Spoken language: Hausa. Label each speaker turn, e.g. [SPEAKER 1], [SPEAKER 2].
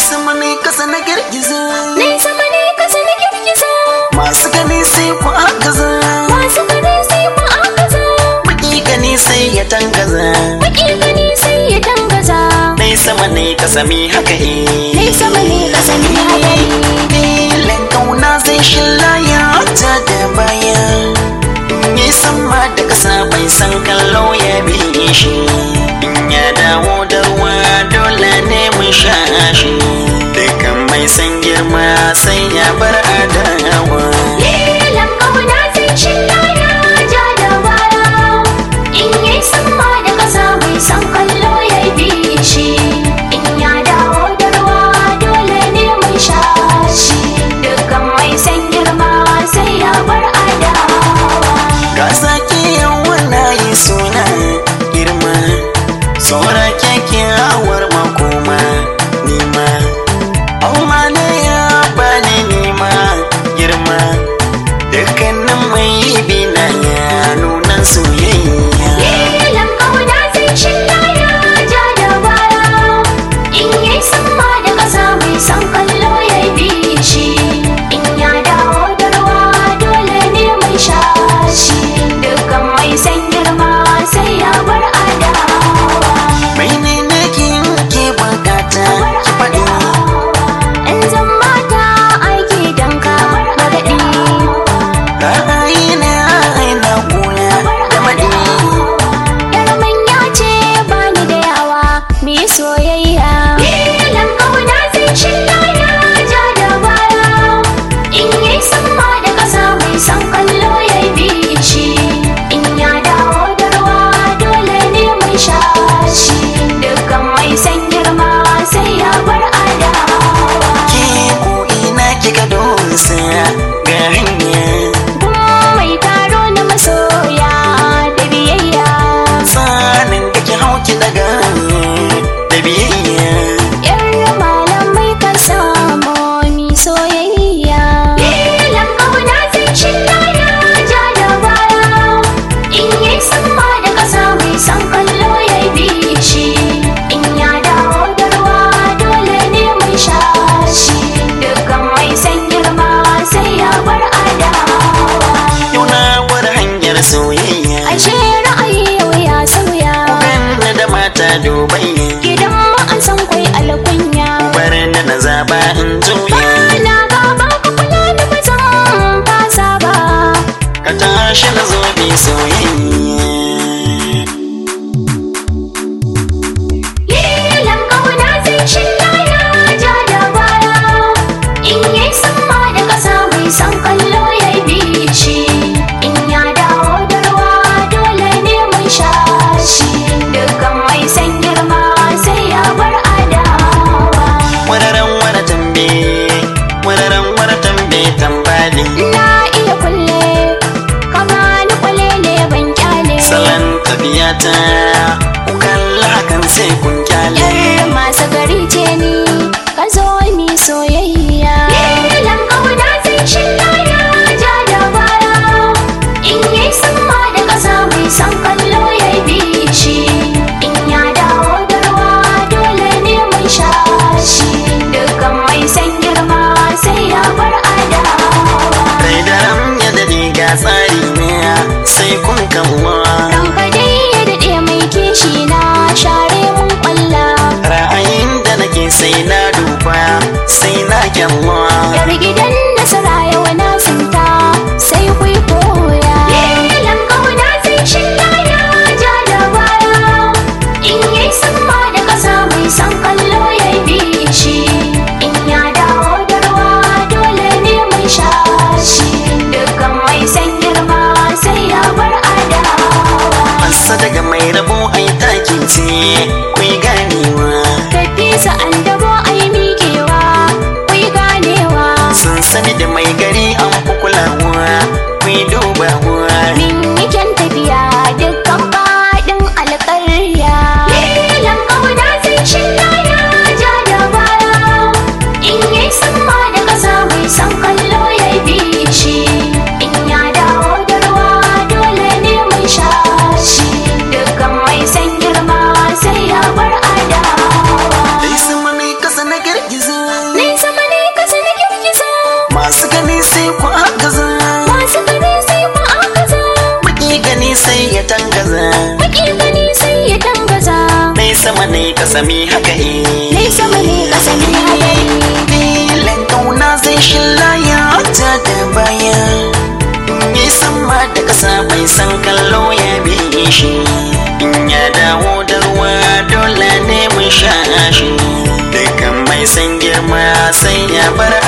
[SPEAKER 1] sama ne kasa na girgiza
[SPEAKER 2] Nai sama ne kasa na girgiza
[SPEAKER 1] masu gani sai ku agaza
[SPEAKER 2] Masu gani sai ku agaza
[SPEAKER 1] baki gani sai ya tangaza
[SPEAKER 2] Baki gani sai ya dangaza
[SPEAKER 1] Nai sama ne kasa mi haka eh
[SPEAKER 2] Nai sama ne kasa ne hadari
[SPEAKER 1] Filin kauna zai shillaya ta da baya In yi sama da kasa bai san kallo ya bi shi In ya dawo da ruwa dole ne mun sha shi Dukan mai san girma sai ya bar adawa
[SPEAKER 2] Lilan kauna zai shillaya ja da baya In yi sama da kasa mai san kallo ya bi shi In ya dawo da ruwa dole ne mun sha shi Dukkan mai san girma sai ya bar adawa
[SPEAKER 1] Ga sake yawan na yi suna girma Tsora kyakkyawar makoma nima Auma ne ya bani nima girma Dukkanin mai bina ya nuna soyayya
[SPEAKER 2] Lilan kauna zai shillaya ja da baya In yi sama da kasa mai san kallo ya bi shi In ya dawo da ruwa dole ne mai sha shi Dukkan mai san girma sai ya bar adawa
[SPEAKER 1] Mai ne kin ke bukata ki faɗi
[SPEAKER 2] In zan mata aiki don ka gargaɗi
[SPEAKER 1] Ra'ayi na aina kuna da maɗi
[SPEAKER 2] Yar manya ce bani da yawa mi soyayya Lilan kauna zai shillaya ja da baya In yi sama da kasa mai san kallo ya bi shi In ya dawo da ruwa dole ne mai sha shi Dukkan mai san girma sai ya bar adawa
[SPEAKER 1] Ke ko ina kika dosa ga hanya
[SPEAKER 2] Gun mai taro na masoya da biyayya
[SPEAKER 1] Tsanin da ki hau ki daga da biyayya
[SPEAKER 2] Yar malamai kan samu mi soyayya. Lilan kauna zai shillaya ja da baya. In yi sama da kasa mai san kallo ya bi shi. In ya dawo da ruwa dole ne mai sha shi. Dukkan mai san girma sai ya bar adawa.
[SPEAKER 1] Yau na wada hanyar soyayya
[SPEAKER 2] Ashe ra'ayi yau ya sauya.
[SPEAKER 1] Ganna da mata dubayya
[SPEAKER 2] Gidan mu an san kwai alkunya.
[SPEAKER 1] Bar na na zaba in juya
[SPEAKER 2] Bana gaba ka kula da ba zan fasa ba.
[SPEAKER 1] Ka tashi na zo bi soyayya
[SPEAKER 2] Lilan kauna zai shillaya ja da baya. In yi sama da kasa mai san kallo ya bi shi. In ya dawo da ruwa dole ne mai sha shi. Dukkan mai san girma sai ya bar adawa.
[SPEAKER 1] Wararan wara tambe Wararan wara tambe tambali
[SPEAKER 2] Na iya kulle, kama ni kwalele ban kyale.
[SPEAKER 1] Salon tafiya ta Ku kalla hakan sai kun kyale
[SPEAKER 2] Yar masu gari ce ni, ka zo mi soyayya. Lilan kauna zai shillaya ja da baya. In yi sama da kasa mai san kallo ya bi shi. In ya dawo da ruwa dole ne mai sha shi. Dukkan mai san girma sai ya bar adawa.
[SPEAKER 1] Rai da ram ya dade ga tsari ne sai kun kalla
[SPEAKER 2] Ranka dai ya daɗe mai kishi na share mun ƙwalla.
[SPEAKER 1] Ra'ayin da nake sai na duba sai na kyalla
[SPEAKER 2] Yar gidan nasara yawa na sinta sai kwai koya. Lilan kauna zai shillaya ja da baya. In yi sama da kasa mai san kallo ya bi shi. In ya dawo da ruwa dole ne mai sha shi. Dukkan mai san girma sai ya bar adawa.
[SPEAKER 1] Masa daga mai rabo ai takin ce kuyi ganewa
[SPEAKER 2] Tafi sa'an dabo ai miƙewa, kwai ganewa.
[SPEAKER 1] Sun sani da mai gari an fi kulawa kuyi dubawa
[SPEAKER 2] Min yi kyan tafiya dukkan faɗin alƙarya. Lilan ƙauna zai shillaya ja da baya. In yi sama da ƙasa mai san kallo ya bi shi. In ya dawo da ruwa dole ne mai sha shi. Dukkan mai san girma sai ya bar adawa.
[SPEAKER 1] sama ne kasami haka eh
[SPEAKER 2] Nai sama ne ƙasa ne hadari
[SPEAKER 1] filin kauna zai shilla ya ta da baya yi sama da kasa bai san kallo ya bi shi in ya dawo da ruwa dole ne mun sha shi dukkan mai san girma sai ya bar